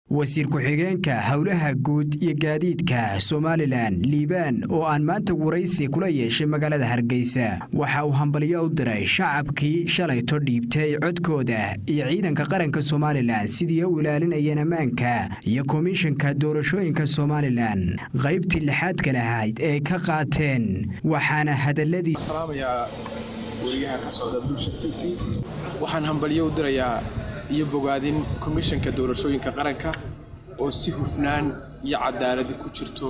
wasiir ku-xigeenka howlaha guud iyo gaadiidka somalilan liibaan oo aan maanta waraysi kula yeeshay magaalada hargeysa waxa uu hambalyo u diray shacabkii shalayto dhiibtay codkooda iyo ciidanka qaranka somalilan sidii u ilaalinayeen ammaanka iyo komishanka doorashooyinka somalilan qaybtii lixaadka lahayd ee ka qaateen waxaana hadaladii wariyaha ka socda bulsha t v waxaan hambalyo u dirayaa iyo bogaadin komishanka doorashooyinka qaranka oo si hufnaan iyo cadaaladi ku jirto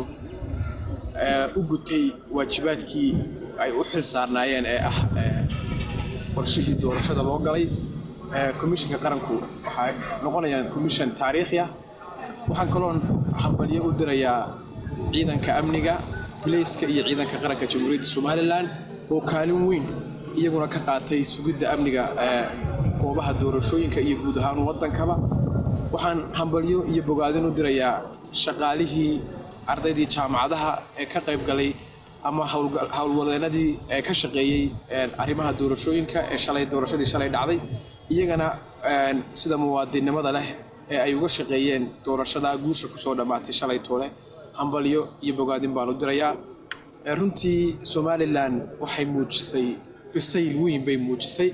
u gutay waajibaadkii ay u xil saarnaayeen ee ah qorshihii doorashada loo galay komishanka qaranku waxay noqonayaan komishan taariikhi ah waxaan kaloon hambalyo u dirayaa ciidanka amniga bilayska iyo ciidanka qaranka jamhuuriyadda somalilan oo kaalin weyn iyaguna ka qaatay sugidda amniga goobaha doorashooyinka iyo guud ahaan waddankaba waxaan hambalyo iyo bogaadin u dirayaa shaqaalihii ardaydii jaamacadaha ee ka qayb galay ama howlwadeenadii ee ka shaqeeyey arrimaha doorashooyinka ee shalay doorashadii shalay dhacday iyagana sida muwaadinnimada leh ee ay uga shaqeeyeen doorashada guusha kusoo dhammaatay shalay toole hambalyo iyo bogaadin baan u dirayaa runtii somalilan waxay muujisay bisayl weyn bay muujisay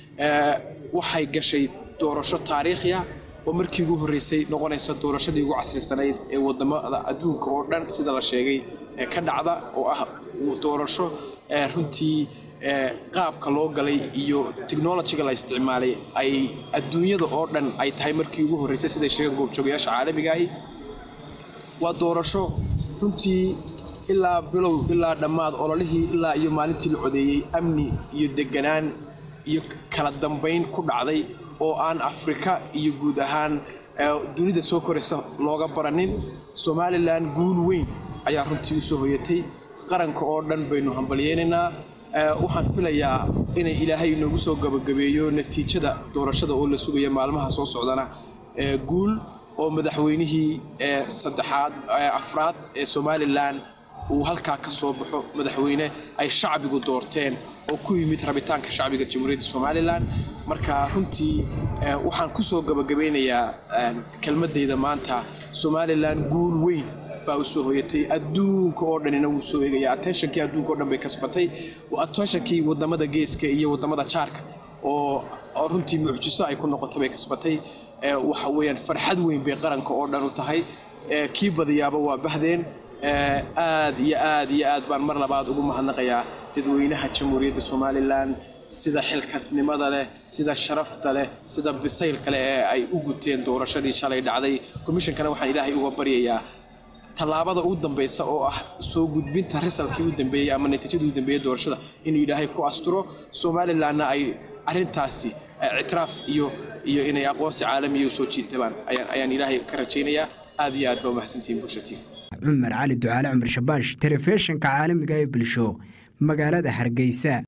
waxay gashay doorasho taariikhi ah oo markii ugu horreysay noqonaysa doorashadii ugu casrisanayd ee wadamada adduunka oo dhan sida la sheegay ka dhacda oo ah doorasho runtii qaabka loo galay iyo technolojiga la isticmaalay ay adduunyada oo dhan ay tahay markii ugu horreysay siday sheegeen goobjoogayaasha caalamiga ahi waa doorasho runtii ilaa bilow ilaa dhammaad ololihii ilaa iyo maalintii la codeeyey amni iyo deganaan iyo kala dambayn ku dhacday oo aan afrika iyo guud ahaan dunida soo koraysa looga baranin somalilan guul weyn ayaa runtii usoo hoyatay qaranka oo dhan baynu hambalyeynaynaa waxaan filayaa inay ilaahay inoogu soo gabagabeeyo natiijada doorashada oo la sugaya maalmaha soo socdana guul oo madaxweynihii saddexaad afraad ee somalilan uu halkaa ka soo baxo madaxweyne ay shacbigu doorteen oo ku yimid rabitaanka shacbiga jamhuuriyadda somalilan marka runtii waxaan ku soo gabagabeynayaa kelmadayda maanta somalilan guul weyn baa u soo hoyatay adduunka oo dhanina wuu soo eegaya attentionkii adduunka o dhan bay kasbatay attentionkii wadamada geeska iyo wadamada jaarka oo runtii mucjiso ay ku noqotay bay kasbatay waxa weeyaan farxad weyn bay qaranka oo dhan u tahay kii badiyaaba waa bahdeen aad iyo aad iyo aad baan mar labaad ugu mahadnaqayaa dadweynaha jamhuuriyadda somalilan sida xilkasnimada leh sida sharafta leh sida bisaylka leh ee ay u guteen doorashadii shalay dhacday komishankana waxaan ilaahay uga baryayaa tallaabada ugu dambaysa oo ah soo gudbinta risalkii u dambeeyey ama natiijadii u dambeeyey doorashada inuu ilaahay ku asturo somalilanna ay arrintaasi ictiraaf iyo iyo inay aqoonsi caalamiya u soo jiitabaan ayaan ilaahay ka rajaynayaa aad iyo aad baa umahadsantihiin bulshatiin cumar cali ducaale cumar shabaash telefishinka caalamiga ee bulsho magaalada hargeysa